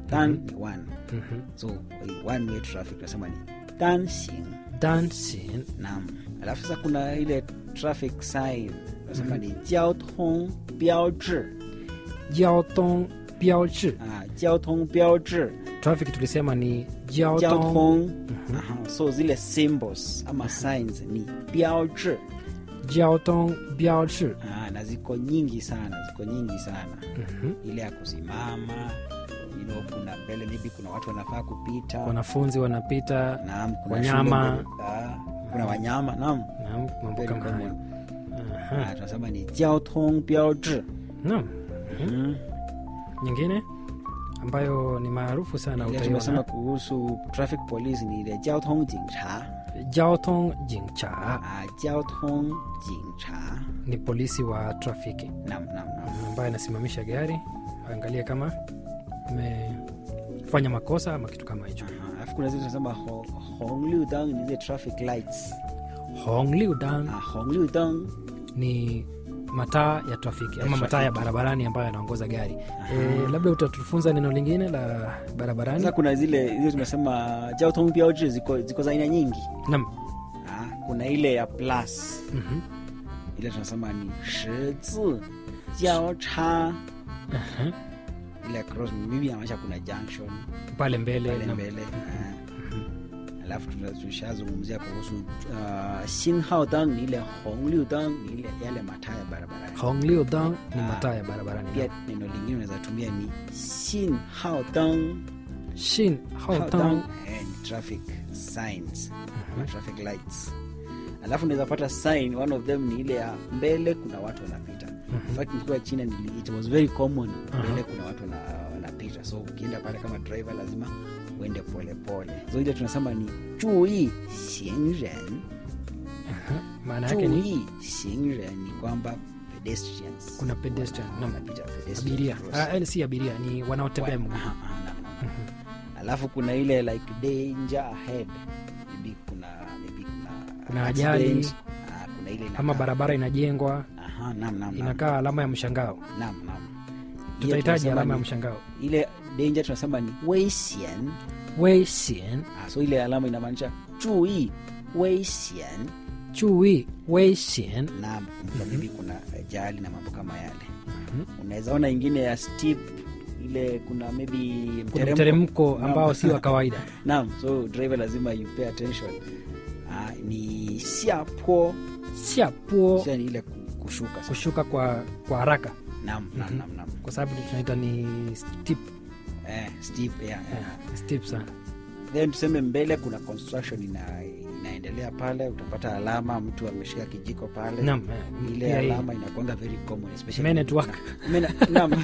dan ni one Mhm. so one way traffic tunasema ni dancing dancing nam alafu sasa kuna ile traffic sign tunasema ni 交通标志交通标志 ah, 交通标志 traffic tulisema ni 交交通通Aha, so zile symbols ama signs ni 标志交通标志 ah, na ziko nyingi sana ziko nyingi sana Mhm. ile ya kusimama you know, kuna mbele maybe kuna watu wanafaa kupita wanafunzi wanapita naam kuna wanyama. shule mbele, ah, kuna wanyama naam na mambo Very kama hayo common. Aha. Ah, tunasema ni 交通标志 naam mm. nyingine ambayo ni maarufu sana ile tumesema utaiona kuhusu traffic police ni ile 交通警察交通警察 ah, 交通警察 ni polisi wa trafiki naam naam naam ambaye anasimamisha gari angalie kama umefanya makosa ama kitu kama hicho Aha, alafu kuna zile tunasema ho- 红绿灯 ni zile traffic lights hongliudan ah, 红绿灯 ni mataa ya trafiki ama Ya mataa ya trafiki. barabarani ambayo yanaongoza gari e, labda utatufunza neno lingine la barabarani sasa kuna zile zile tumesema 交通标志 ziko, ziko za aina nyingi nam ah, kuna ile ya plus Mhm. ile tunasema ni 十字交叉 Aha. ile cross mimi inamaanisha kuna junction pale mbele pale nam. mbele ah. alafu tuna- tushazungumzia kuhusu uh, 信号灯 ni ile 红绿灯 ni ile yale mataa ya barabarani hongliudan ni Ah. mataa ya barabarani pia neno lingine unaweza tumia ni 信号灯 shin Hao hautan tang, eh, ni traffic signs ama traffic lights alafu unaweza pata sign one of them ni ile ya mbele kuna watu wanapita In fact nikiwa china nili, it was very common mbele kuna watu wana, wanapita so ukienda pale kama driver lazima uende polepole so ile tunasema ni 注意行人 maana yake ni 注意行人 ni kwamba pedestrians kuna pedestrian nam wanapita pedestrian abiria crossing. ah, eh, si abiria ni wanaotembea mguu Aha, aha, naam, naam. alafu kuna ile like danger ahead maybe kuna maybe kuna Kuna accident. ajali. Ah, kuna ile ama inakaa- barabara inajengwa Aha, naam, naam, naam. inakaa alama ya mshangao Naam, naam. Hiyo tutahitaji tunasema alama ya ni- mshangao ile danger tunasema ni 危险 weisien ah, so ile alama inamaanisha 注意危险 chui weisien na kumbuka maybe kuna ajali na mambo kama yale unaweza ona ingine ya steep ile kuna maybe kuna mteremko. mteremko Naam. ambao si wa kawaida naam so driver lazima you pay attention ah, ni 下坡 siapuo Sasa ni ile ku- kushuka sasa. kushuka kwa kwa haraka naam naam naam naam kwa sababu tunaita ni steep, eh, steep yeah, yeah. yeah, steep sana then tuseme mbele kuna construction ina, inaendelea pale utapata alama mtu ameshika kijiko pale Naam, eh, ile pia hii. alama inakwanga very common especially Men at work. Men- naam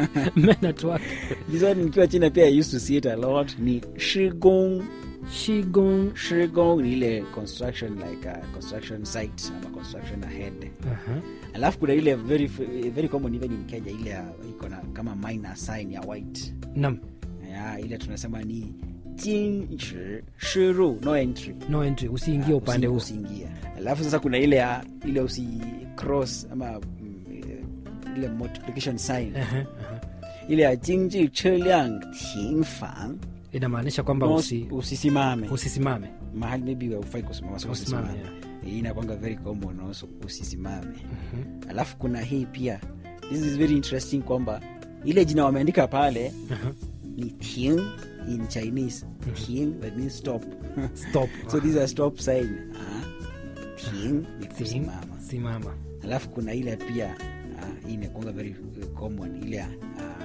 Men at work. this one nikiwa china pia I used to see it a lot ni shigong Qigong. shigong ni ile construction like a construction site ama construction ahead Aha. alafu kuna ile very very common even in kenya ile ya- iko na kama minor sign ya white Naam, ya ile tunasema ni jinshi shiru no entry no entry usiingie upande huu usiingia alafu sasa kuna ile ya ile usi cross ama mm, ile multiplication sign Aha, aha. ile ya jinji cheliang tingfang inamaanisha kwamba no, usi, usisimame usisimame mahali maybe haufai kusimama so Usisimame, usisimame hii inakwanga very common also usisimame alafu kuna hii pia this is very interesting kwamba ile jina wameandika pale Aha. ni ting in chinese ting that means stop stop so these are stop sign ah, ting ni Sim- kusimama simama alafu kuna ile pia ah, hii inakwanga very uh, common ile ya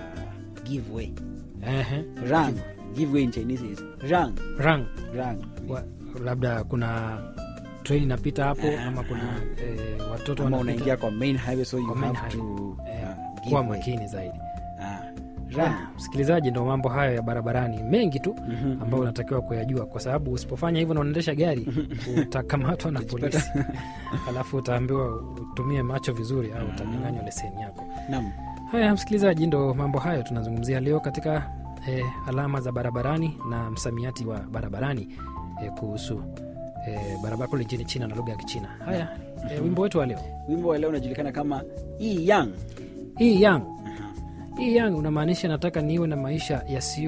uh, give way Ehe. rang give way in chinese is rang rang rang Wa, labda kuna train inapita hapo Aha, ama kuna eh, watoto ama wanapita. unaingia kwa main highway so you Kwa main have to highway. Eh, uh, give kuwa way. makini zaidi Ah, rang Ah, msikilizaji ndo mambo hayo ya barabarani mengi tu ambayo unatakiwa kuyajua kwa sababu usipofanya hivyo na unaendesha gari utakamatwa na polisi alafu utaambiwa utumie macho vizuri au utanyanganywa leseni yako nam haya msikilizaji ndo mambo hayo tunazungumzia leo katika eh, alama za barabarani na msamiati wa barabarani eh, kuhusu eh, barabara kule nchini china na lugha ya kichina haya eh, wimbo wetu wa leo wimbo wa leo unajulikana kama hii yang hii yang hii yang unamaanisha nataka niwe na maisha yasiyo